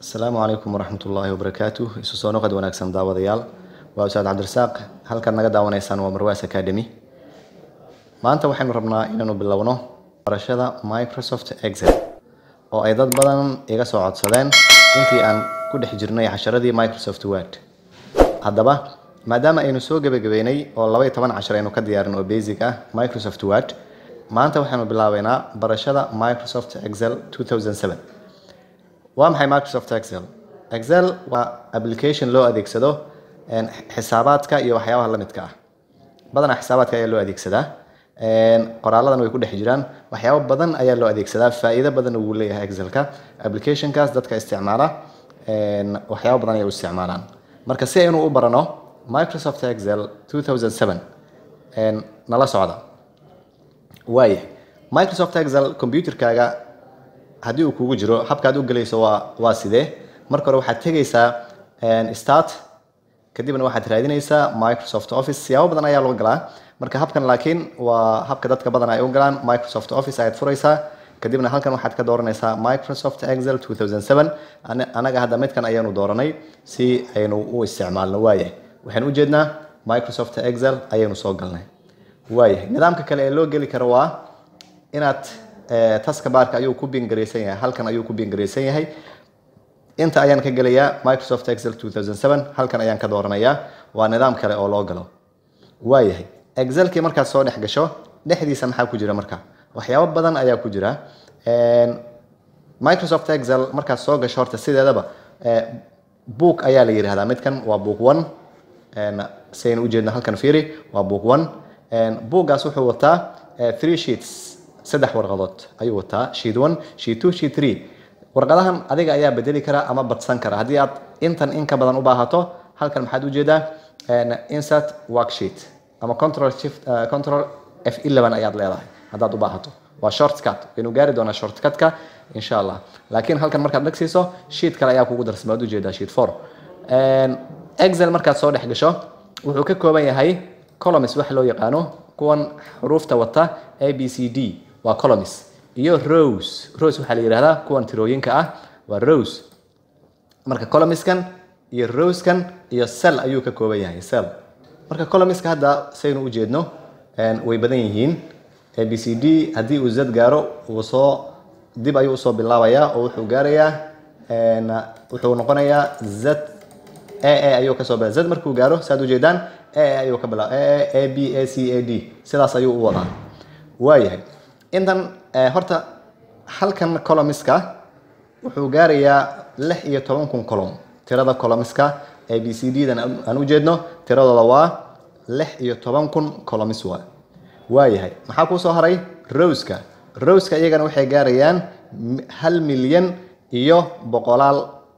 asalaamu calaykum waraxmat ullaahi wabarakaatu isu soo noqod wanaagsan daawadayaal waa ustaad cabdirasaaq halkan naga daawanaysaan waa marwaas academy maanta waxaynu rabnaa inaynu bilowno barashada microsoft excel oo ay dad badan iga soo codsadeen intii aan ku dhex jirnay casharadii microsoft word haddaba maadaama aynu soo gebagabeynay oo laba iyo toban cashar aynu ka diyaarin oo basic ah microsoft word maanta waxaynu bilaabeynaa barashada microsoft excel 2007 waa maxay microsoft excel excel waa application loo adeegsado xisaabaadka iyo waxyaabaha la midka ah badanaa xisaabaadka ayaa loo adeegsadaa qoraaladan way ku dhex jiraan waxyaabo badan ayaa loo adeegsadaa faa'iido badan uu leeyahay excelka applicationkaas dadka isticmaala waxyaabo badan ayay u isticmaalaan marka si aynu u barano microsoft excel 2007 nala socda waaya microsoft excel computerkaaga haddii uu kugu jiro habkaad u gelayso waa waa sidee marka hore waxaad tegaysaa start kadibna waxaad raadinaysaa microsoft office siyaabo badan ayaa loo galaa marka habkan laakiin waa habka dadka badan ay u galaan microsoft office ayaad furaysaa kadibna halkan waxaad ka dooranaysaa microsoft excel 2007 anaga hadda midkan ayaanu dooranay si aynu u isticmaalno waayahay waxaan ujeednaa microsoft excel ayaynu soo galnay waayahay nidaamka kale ee loo geli karo waa inaad taska baarka ayuu ku bingaraysan yahay halkan ayuu ku bingaraysan yahay inta ayaan ka gelayaa microsoft excel 2007 halkan ayaan ka dooranayaa waa nidaam kale oo loo galo waayahay excelkii markaad soo dhex gasho dhexdiisa maxaa ku jira marka waxyaabo badan ayaa ku jira microsoft excel markaad soo gasho horta sideedaba book ayaa la yidhahdaa midkan waa book one si aynu ujeedno halkan fiiri waa book one bookgaas wuxuu wataa three sheets saddex warqadood ayuu wataa sheet one sheet two sheet three warqadahan adiga ayaa bedeli kara ama badsan kara haddii aad intan in ka badan u baahato halkan maxaad ujeedaa insert worksheet ama control shift control f11 ayaad leedahay haddaad u baahato waa shortcut waynu gaari doonaa shortcutka insha allah laakiin halkan markaad dhagsiiso sheet kale ayaa kugu darsama ad ujeedaa sheet four excel markaad soo dhex gasho wuxuu ka kooban yahay columns wax loo yaqaano kuwan xuruufta wata a b c d waa columns iyo rose rose waxaa la yidhahdaa kuwan tirooyinka ah waa rose marka columnskan iyo roskan iyo cell ayuu ka kooban yahay cell marka columnska hadda saynu u jeedno way badan yihiin a b c d haddii uu z gaaro uu soo dib ayuu usoo bilaabayaa oo wuxuu gaarayaa wuxuu noqonayaa z a a ayuu kasoo bila z markuu gaaro saad ujeedaan a a ayuu ka bilaa a a b a c a d sidaas ayuu u wadaa waayahay intan horta halkan columniska wuxuu gaarayaa lix iyo toban kun column tirada columniska a b c d dan aan u jeedno tiradooda waa lix iyo toban kun columns waa waayahay maxaa kuu soo haray roska roska iyagana waxay gaarayaan hal milyan iyo boqolaal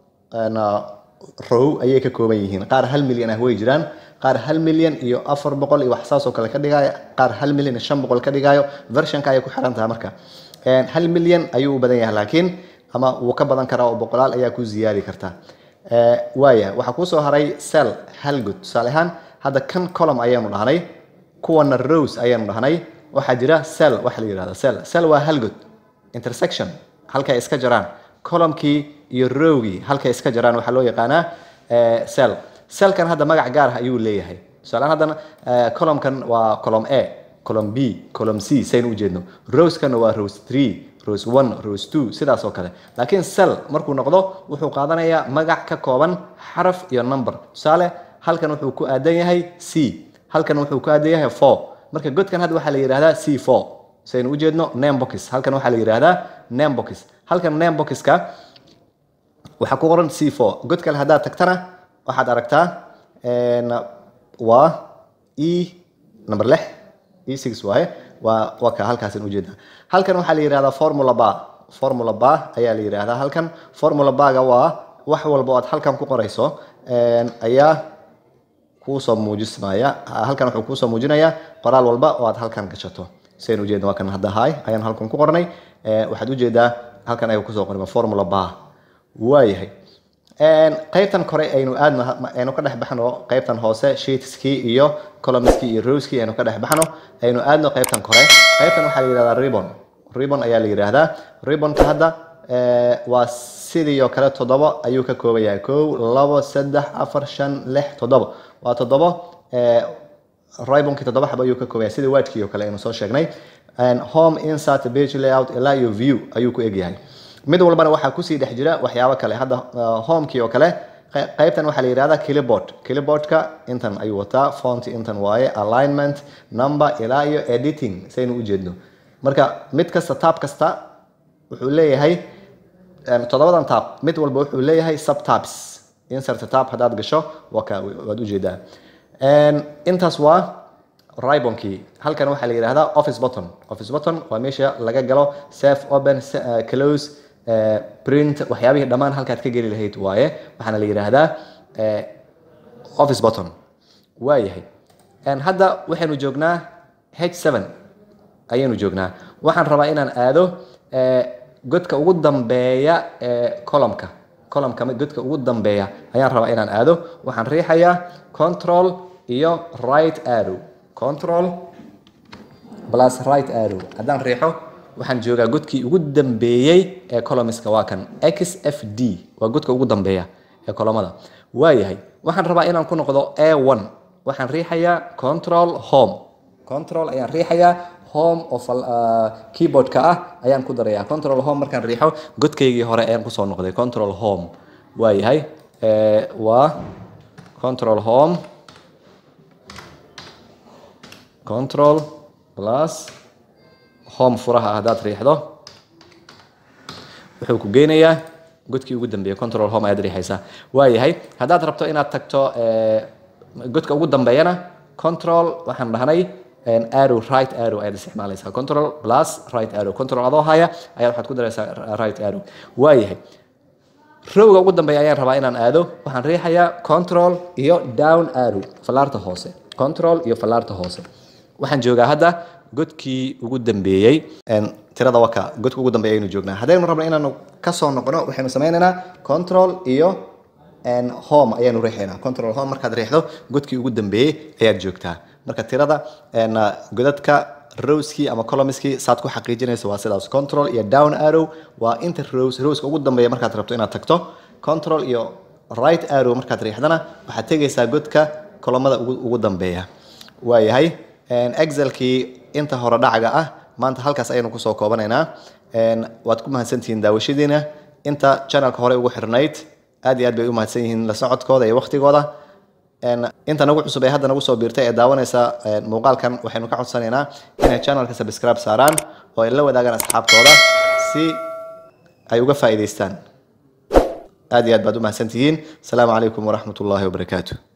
row ayay ka kooban yihiin qaar hal milyan ah way jiraan qaar hal milyan iyo afar boqol iyo wax saasoo kale ka dhigaayo qaar hal milyan iyo shan boqol ka dhigaayo versionka ayay ku xiran tahay marka hal milyan ayuu u badan yahay laakiin ama wuu ka badan karaa oo boqolaal ayaa ku ziyaadi karta waaya waxaa kuusoo haray cell halgood tusaale ahaan hadda kan column ayaanu dhahnay kuwana rose ayaanu dhahnay waxaa jira cell waxa la yidhahda cell cell waa halgood intersection halkay iska jaraan columnkii iyo rowgii halkay iska jaraan waxaa loo yaqaanaa cell cellkan hadda magac gaar ah ayuu leeyahay tusaalehaan haddana columnkan waa column a column b column c saynu u jeedno roseskana waa rose three rose one rose two sidaas oo kale laakiin cell markuu noqdo wuxuu qaadanayaa magac ka kooban xaraf iyo number tusaale halkan wuxuu ku aadan yahay c halkan wuxuu ku aadan yahay four marka godkan hadda waxaa la yidhahdaa c four saynu u jeedno name box halkan waxaa la yidhahdaa name box halkan name boxka waxaa ku qoran c four god kale haddaad tagtana waxaad aragtaa waa e number lix e six waaye waa waa ka halkaasin ujeedaa halkan waxaa la yidhahdaa formula bar formula bar ayaa la yidhahdaa halkan formula barga waa wax walba oo aad halkan ku qorayso ayaa kuusoo muujismaya halkan wuxuu kuusoo muujinayaa qoraal walba oo aad halkan gashato sidayn ujeedna waa kan hadda hay ayaan halkan ku qornay waxaad ujeedaa halkan ayuu kusoo qorma formula bar waayahay qaybtan kore aynu aadno aynu ka dhex baxno qaybtan hoose sheetskii iyo columnskii iyo rowskii aynu ka dhex baxno aynu aadno qaybtan kore qaybtan waxaa la yidhahdaa ribbon ribbon ayaa la yidhaahdaa ribbonka hadda eh, waa sidii oo kale toddobo ayuu ka kooban yahay kow labo saddex afar shan lix toddobo waa toddobo eh, ribonkii toddoba xabo ayuu ka kooban yahay sidii waadkii oo kale aynu soo sheegnay And home insert page layout ilaa iyo view ayuu ku egyahay mid walbana waxaa kusii dhex jira waxyaabo kale hadda uh, homekii oo kale qey- qaybtan waxaa la yihahdaa clipboard clipboardka intan ayuu wataa font intan waaye alignment number ilaa iyo editing saynu ujeedno marka mid kasta taab kasta wuxuu leeyahay em, toddobadan tab mid walba wuxuu leeyahay subtabs insert tab haddaad gasho waa ka waad ujeedaa En, intaas waa ribonkii halkan waxaa la yidhahdaa office button office button waa meesha laga galo save open se- eh, close eh, print waxyaabihii dhammaan halkaad ka geli lahayd waaye waxaana la yidhaahdaa eh, office button waayahay En, hadda waxaynu joognaa h7 ayaynu joognaa waxaan rabaa inaan aado eh, godka ugu dambeeya ee columnka columnka godka ugu dambeeya ayaan rabaa inaan aado waxaan riixayaa control iyo right arrow control plus right arrow haddaan riixo waxaan joogaa godkii ugu dambeeyey ee columniska waa kan xfd waa godka ugu dambeeya ee columnada waayahay waxaan rabaa inaan ku noqdo a1 waxaan riixayaa control home control ayaan riixayaa home of uh, keyboardka ah ayaan ku darayaa control home markaan riixo godkaygii hore ayaan kusoo noqday control home waayahay eh, waa control home control plus home furaha ah haddaad riixdo wuxuu ku geynayaa godkii ugu dambeeya control home ayaad riixaysaa waayahay haddaad rabto inaad tagto eh, godka ugu dambeeyana control waxaan dhahnay en, arrow right arrow ayaad isticmaalaysaa control plus right arrow control adoo haya ayaad waxaad ku daraysaa right arrow waayahay rowga ugu dambeeya ayaan rabaa inaan aado waxaan riixayaa control iyo down arrow fallaarta hoose control iyo fallaarta hoose waxaan joogaa hadda godkii ugu dambeeyey En, tirada waka godka ugu dambeeya ayaynu joognaa haddaynu rabno inaanu kasoo noqono waxaynu sameynaynaa control iyo en, home ayaanu riixaynaa control home markaad riixdo godkii ugu dambeeyey ayaad joogtaa marka tirada en, uh, godadka rowskii ama columniskii saad ku xaqiijinayso waa sidaas control iyo down arrow waa inta rows rowska ugu dambeeya markaad rabto inaad tagto control iyo right arrow markaad riixdana waxaad tegaysaa godka kolomada ugu, ugu dambeeya waayahay En, excelkii inta hore dhacaga ah maanta halkaas ayaynu kusoo koobanaynaa En, waad ku mahadsantihiin daawashadiina inta channelka hore ugu xirnayd aad iyo aad bay u mahadsan yihiin la socodkooda iyo waqtigooda En, inta nagu cusub ee hadda nagu soo biirtay ee daawanaysa en, muuqaalkan waxaynu ka codsanaynaa inay channelka subscribe saaraan oo ay la wadaagaan asxaabtooda si ay uga faa'iidaystaan aad iyo aad baad u mahadsantihiin asalaamu calaykum waraxmat ullaahi wabarakaatu